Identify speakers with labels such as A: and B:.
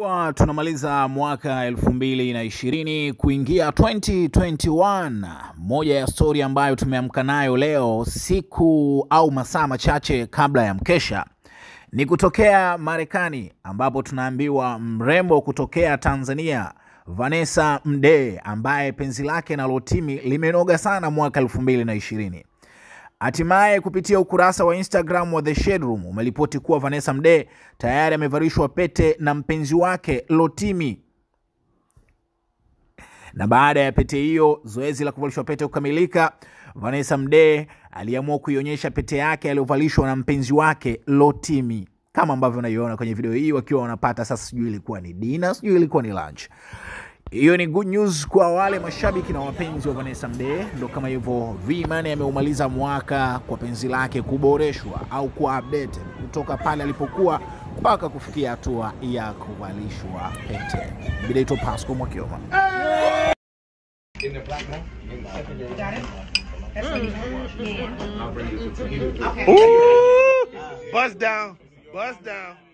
A: Kwa tunamaliza mwaka elfu mbili na ishirini kuingia 2021. Moja ya stori ambayo tumeamka nayo leo siku au masaa machache kabla ya mkesha ni kutokea Marekani, ambapo tunaambiwa mrembo kutokea Tanzania Vanessa Mdee ambaye penzi lake na Rotimi limenoga sana mwaka elfu mbili na ishirini Hatimaye kupitia ukurasa wa Instagram wa The Shade Room umeripoti kuwa Vanessa Mdee tayari amevalishwa pete na mpenzi wake Rotimi. Na baada ya pete hiyo, zoezi la kuvalishwa pete kukamilika, Vanessa Mdee aliamua kuionyesha pete yake aliyovalishwa na mpenzi wake Rotimi, kama ambavyo unaiona kwenye video hii wakiwa wanapata sasa, sijui ilikuwa ni dinner, sijui ilikuwa ni lunch. Hiyo ni good news kwa wale mashabiki na wapenzi wa Vanessa Mdee. Ndo kama hivyo, V-Money ameumaliza mwaka kwa penzi lake kuboreshwa au kuwa updated kutoka pale alipokuwa mpaka kufikia hatua ya kuvalishwa pete. Bidaito Pasco Mwakioma.
B: Ooh, bust down, bust down.